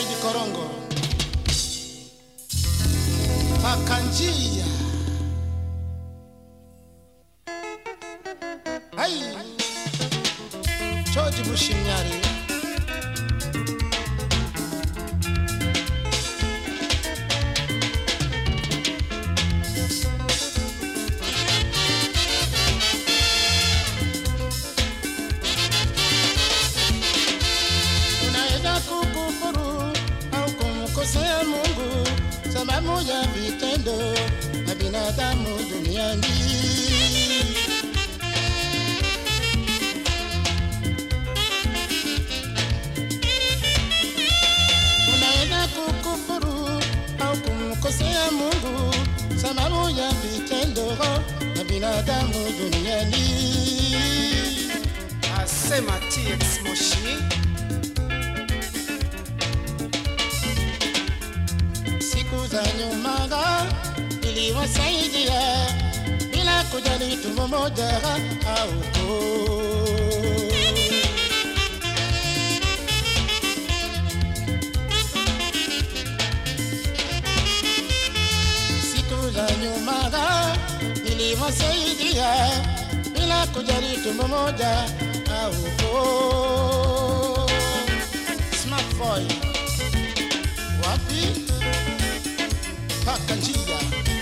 David Korongo Pakanjia Hai George Bushimyari unaweza kukufuru au kumkosea Mungu sababu ya vitendo na binadamu duniani. Unaweza kukufuru au kumkosea Mungu sababu ya vitendo na binadamu duniani. asema TX Moshi siku za nyuma iliwasaidia bila kujali tumbo moja au koo. siku za nyuma iliwasaidia bila kujali tumbo moja au koo. Smart boy wapi? paka njia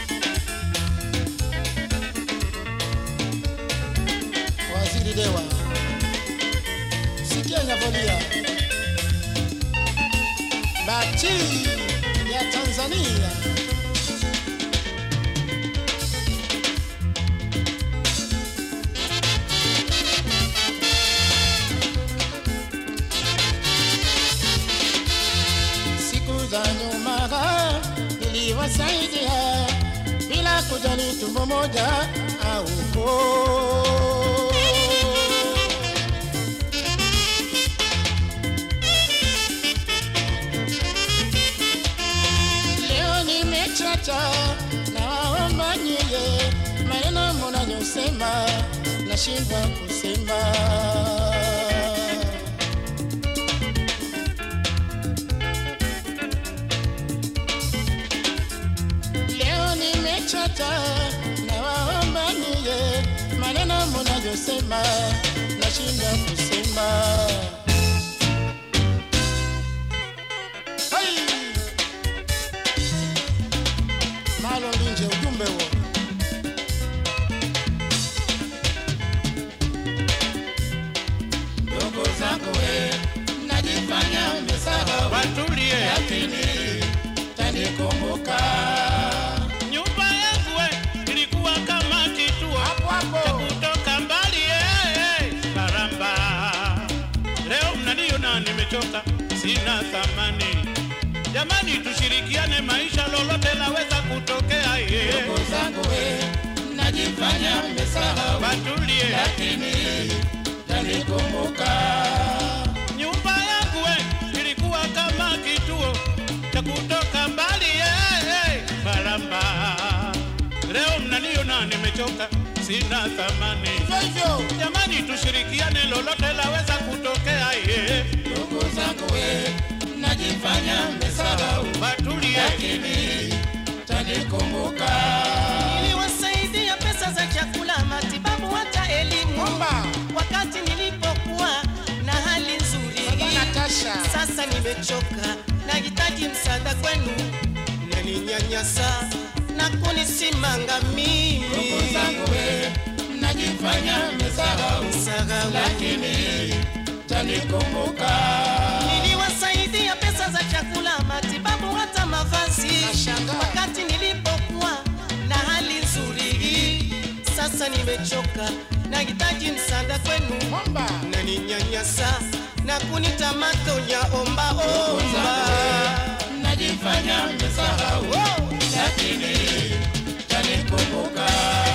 waziri dewa sikia nyavolia bati ya tanzania siku za nyuma niliwasaidia bila kujali tumbo moja au koo. Leo nimechacha na waomba nyie, maneno mnayosema nashindwa kusema. Leo nimechoka na waomba niye maneno mnayosema nashinda kusema. Hey! Malo Linje, ujumbe huo. Ndugu zangu we, mnajifanya mmesahau, watulie lakini tanikumbuka nyumba yangu we ilikuwa kama kituo hapo hapo. cha kutoka mbali eh, baramba leo mnaniona nimechoka sina thamani jamani tushirikiane maisha lolote laweza kutokea eh. ndugu zangu we, mnajifanya mmesahau, watulie lakini tanikumbuka. nyumba yangu we ilikuwa kama kituo cha kutoka mbali eh, eh, baramba leo mnaniona nimechoka sina thamani Hivyo hivyo, jamani tushirikiane lolote laweza kutokea ye ndugu zangu we, mnajifanya mmesahau, watulie lakini tanikumbuka. Niliwasaidia pesa za chakula, matibabu, hata elimu Omba. wakati nilipokuwa na hali nzuri. Baba Natasha. Sasa nimechoka, nahitaji msaada kwenu, naninyanyasa na kunisimanga mimi. Ndugu zangu we, mnajifanya mmesahau, Msahau. lakini tanikumbuka. Niliwasaidia pesa za chakula, matibabu, hata mavazi Nashangaa. wakati nilipokuwa na hali nzuri. Sasa nimechoka, nahitaji msaada kwenu, Omba. naninyanyasa na kunita matonya omba omba. mnajifanya mmesahau, Oh! lakini tanikumbuka.